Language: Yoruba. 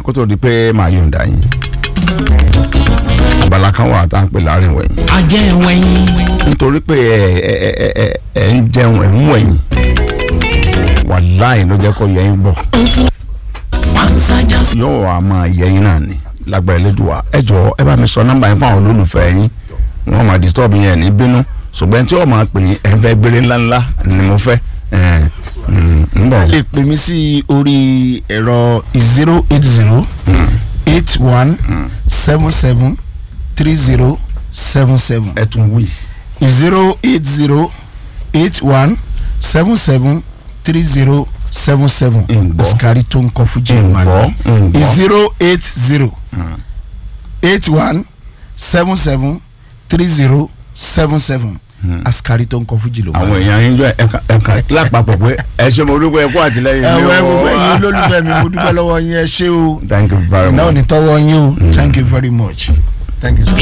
kó tó di pé màá yọ̀ǹda yín abala kan wà tá à ń pè láàrin wẹ̀yìn ajẹ́ wẹ̀yìn. nítorí pé ẹ ẹ ẹ ẹ ẹ ń jẹun ẹ ń wẹ̀yìn wàláì ló jẹ́ kó yẹ yín bọ̀ panṣájà yóò wá máa yẹ yín náà ni lágbára Elédùà ẹ jọ̀ọ́ ẹ bá mi sọ nọ́mbà yín fún àwọn olólùfẹ́ yín wọ́n máa disturb yẹn ní bínú ṣùgbọ́n tí wọ́n máa pè yín ẹ̀ ń fẹ́ gbélé ńláńlá ni mo fẹ́ ẹ̀ ń bọ̀. lè pè mí sí orí ẹ̀rọ zero eight zero eight one seven seven three zero seven seven ẹ tún wí. zero eight zero eight one seven seven three zero seven seven Ǹgbọ́. asikari tó ń kọ fújì Ǹgbọ́, ìwà ǹgbọ́. ni zero eight zero eight one seven seven three zero seven seven asikari tó ń kọ fújì ló wà. àwọn èèyàn yín jọ ẹ̀ka ẹ̀ka lápapọ̀ pé ẹ ṣe mo dúpẹ́ ẹ̀kọ́ àtìlẹ́yìn mi ẹ̀wọ̀ o. ẹ̀wọ̀ ẹ̀yin olólùfẹ́ mi mo dúpẹ́ lọ́wọ́ yín ẹ ṣé o thank you very náà much. ní tọ́wọ́ yín o thank you very much thank you sir.